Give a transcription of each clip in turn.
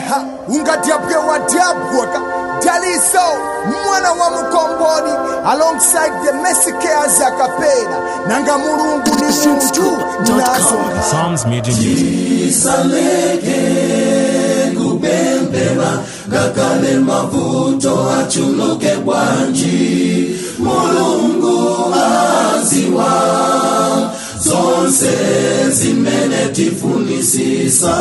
ha ungadyabwe wadyabwaka daliso mwana wa mukomboni alongside the mesikeas akapera nanga mulungu ni muntu nazo Psalms Media Music. isaleke kubembera ngakale mavuto achuluke bwanji mulungu aziwa zonse zimene tifunisisa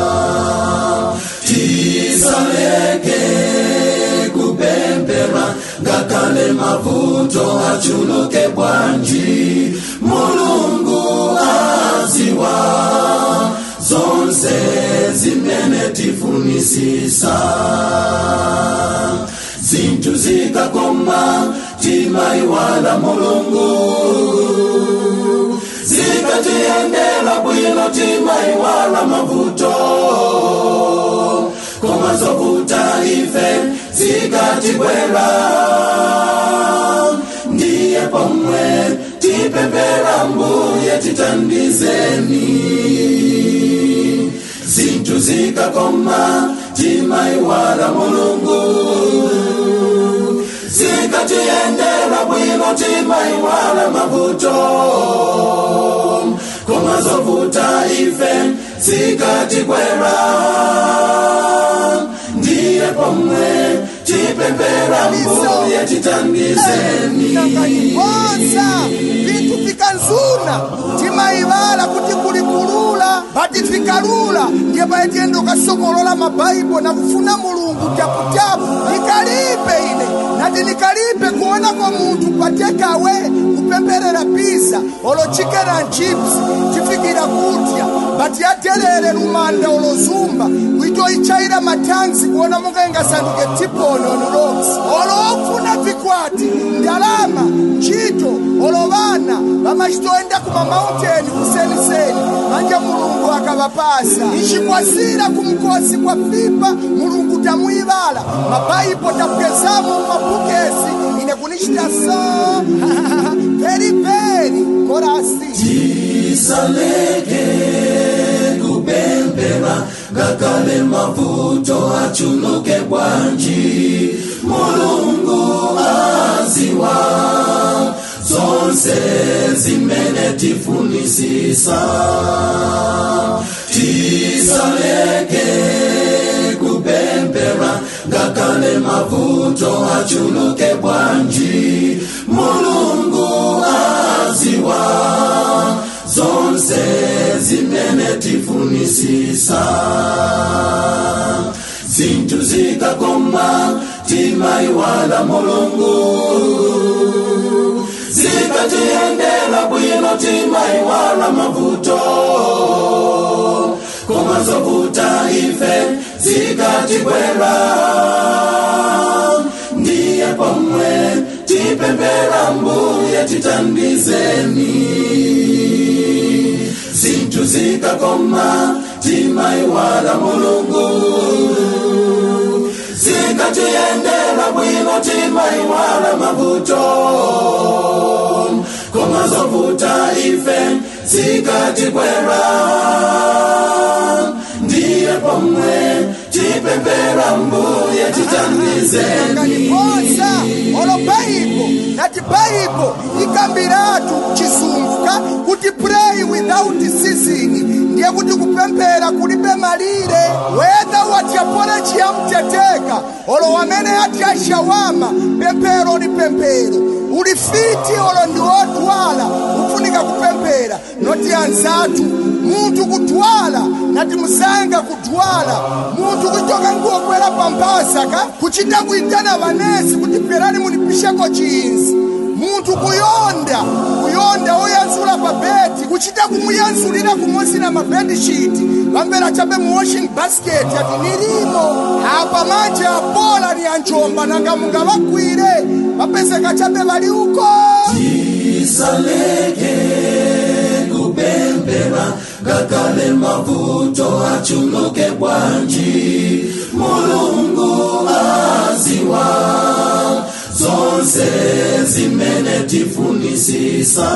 tisaleke kubembera ngakale mavuto achuluke bwanji mulungu aziwa zonse zimene tifunisisa zinthu zikakoma timaiwala mulungu zikatiyendera bwino timaiwala mavuto koma zovuta ife zikatibwera ndiye pomwe tipembera mbuye titandizeni zinthu zikakoma timaiwala mulungu zikatiyendera bwino timaiwala mavuto koma zovuta ife zikatibwera ndiye pomwe tipembera mbuye titandizeni nanganyikonza vintu vikanzuna timaivala kuti kuli kulula bati vikalula ndiye paetiyenda ukasokolola mabaibo na kufuna mulungu tyaputyapu nikalipe ine nati nikalipe kuonako munthu patekawe kupemberera pisa olo chicken and chips tifikira kudya bati yaterere lumanda olozumba kuitoichaira matanzi kuona monga ingasanduke tiponi on rocks olo ofuna vikwati ndalama ntchito olo vana vamachitoenda kuma mauteni kuseniseni manje mulungu akavapasa ichikwasira kumkosi kwa fipa mulungu tamuivala mabaibo tapwezamo mumabukesi ine kunichita so very very korasi tisaleke kubembera ngakale mavuto achuluke bwanji mulungu aziwa zonse zimene tifunisisa tisaleke kubembera ngakale mavuto achuluke bwanji mulungu aziwa zonse zimene tifunisisa zinthu zikakoma timaiwala mulungu zikatiyendera bwino timaiwala mavuto koma zovuta ife zikatibwera ndiye pomwe tipembera mbuye titandizeni zinthu zikakoma timaiwala mulungu zikatiyendera bwino timaiwala mavuto koma zovuta ife zikatibwera ndiye pomwe tipembera mbuye titandizeni ngaliposa olo baibo nati baibo ikambiratu chisunguka kuti pray without ceasing ndiye kuti kupemphera kulibe malire whether watyapole chiyamteteka olo wamene atya shawama pemphero ni pemphero uli fiti olo ndi wodwala ufunika kupemphera noti anzatu munthu kudwala nati muzanga kudwala munthu kuchoka nguokwera pamphasa ka kuchita kuitana vanesi kuti pherani munipisheko chiyinzi munthu kuyonda kuyonda oyanzula pa bedi kuchita kumuyanzulira kumosi na mabedishiti vambera chabe mu washing basket ati nilimo apa manje apola ni anjomba nanga mungavagwire vapezeka chabe vali uko tisaleke kubembera ngakale mavuto achuluke bwanji mulungu aziwa zonse zimene tifunisisa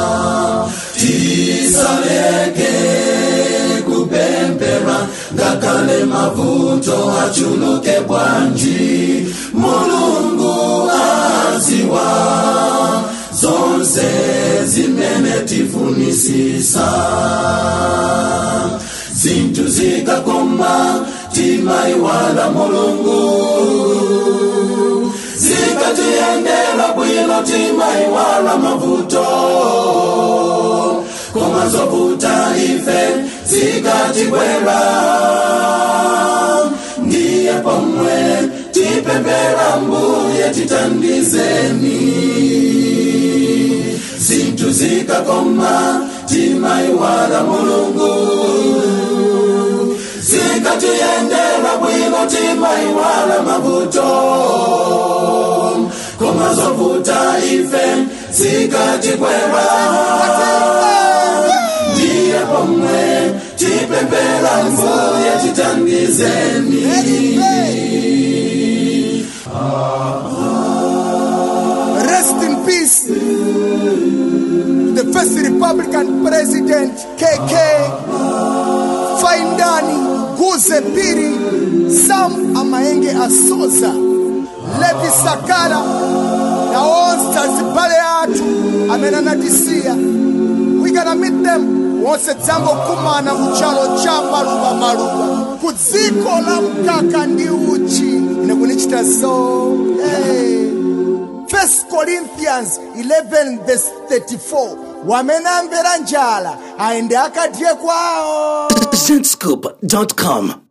tisaleke kubembera ngakale ngakale mavuto achuluke bwanji mulungu aziwa zonse zimene tifunisisa zinthu zikakoma timaiwala mulungu zikatiyendera bwino timaiwala mavuto koma zovuta ife zikatibwera ndiye pomwe tipembera mbuye titandizeni zinthu zikakoma timaiwala mulungu zikatiyendera bwino timaiwala mavuto koma zovuta ife zikatibwera ndiye pomwe tipembera mbuye titandizeni Rest in peace. The first Republican President KK Faindani Guze Piri Sam Amaenge Asoza Levi Sakala na onse azibale athu amene anatisiya we gonna meet them wonse dzangokumana kuchalo cha maluva maluva ku dziko la mkaka ndi uchi ine kunichita so hey. First Corinthians 11 verse 34 wamene amvera njala aende akadye kwawo Zentscoop.com.